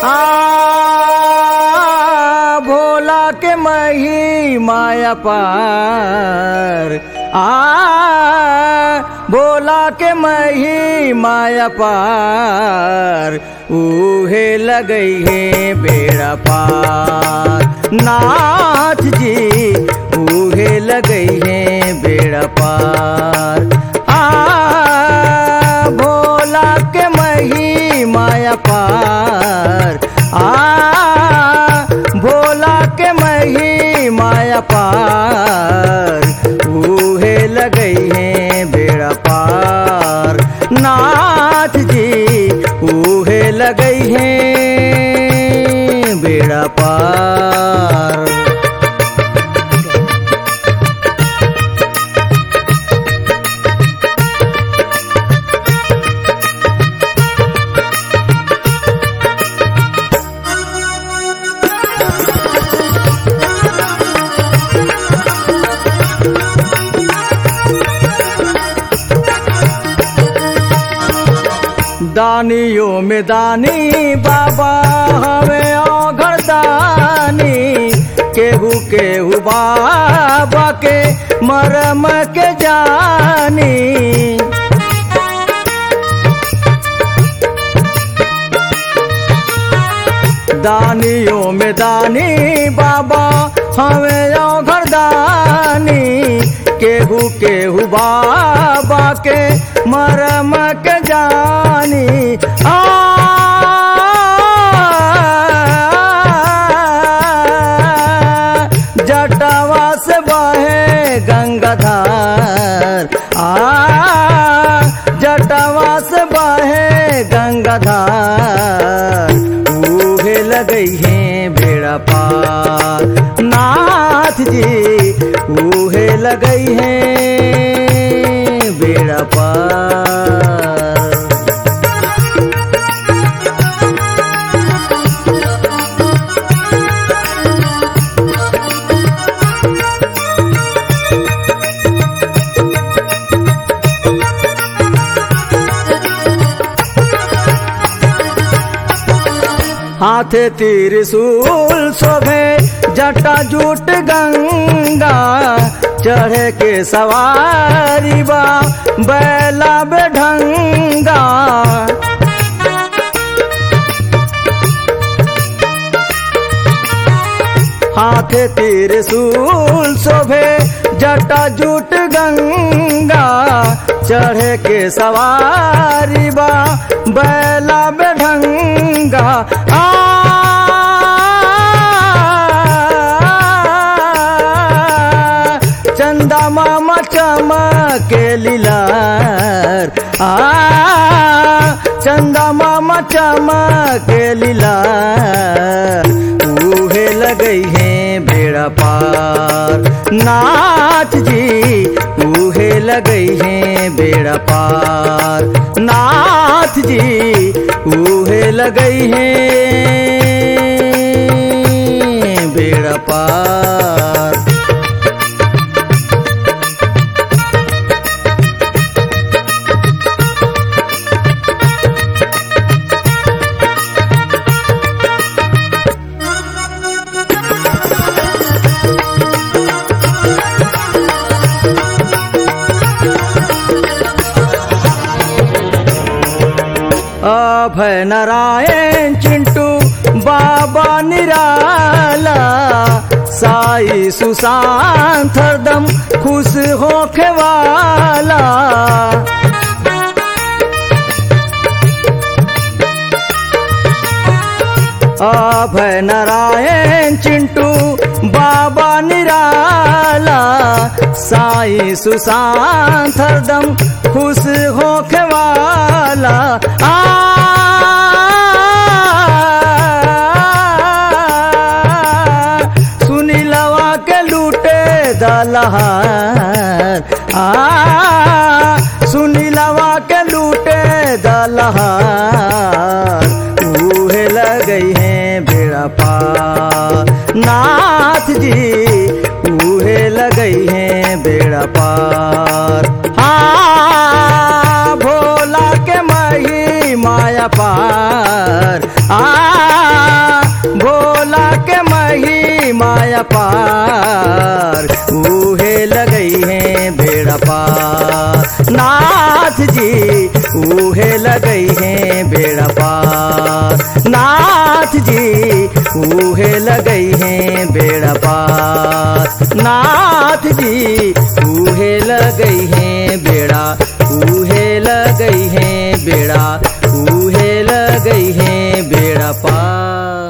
आ भोला के मही माया पार आ भोला के मही माया पार उहे लगई है बेड़ा पार नाथ जी उहे लगई है बेड़ा पार आ भोला के मही माया पार आ भोला के मही माया पार उहे लगई है बेड़ा पार नाथ जी उहे लगई है बेड़ा पार दानियों में दानी बाबा हमें औघर दानी केहू केहू बाबा के मरम के जानी दानियों में दानी बाबा हमें औघर दानी केहू केहू बाबा के मरम के जानी आ जटवा से बहे गंगाधार आ जटवा से बहे गंगाधार उहे लगई है बेड़ा पार नाथ जी उहे लगई है बेड़ा पार हाथे त्रिशूल शोभे जटा जूट गंगा चढ़े के सवारी बा बैला बेढंगा हाथे त्रिशूल शोभे जटा जूट गंगा चढ़े के सवारी बा बैला बेढंगा आ चंदा मामा चमके लीलार आ चंदा मामा चमके लीलार उहे लगई है बेड़ा पार नाथ जी उहे लगई है बेड़ा पार नाथ जी उहे लगई है बेड़ा पार अभय नारायण चिंटू बाबा निराला साई सुशांत हरदम खुश होखे वाला अभय नारायण चिंटू बाबा निराला साई सुशांत हरदम खुश होखे वाला आ सुनीलवा के लूटे दलहार आ सुनीलवा के लूटे दलहार उहे लगई है बेड़ा पार नाथ जी उहे लगई है बेड़ा पार हाँ भोला के मही माया पार आ पार नाथ जी उहे लगई है बेड़ा पार नाथ जी उहे लगई है बेड़ा पार नाथ जी उहे लगई है बेड़ा उहे लगई है बेड़ा उहे लगई है बेड़ा पार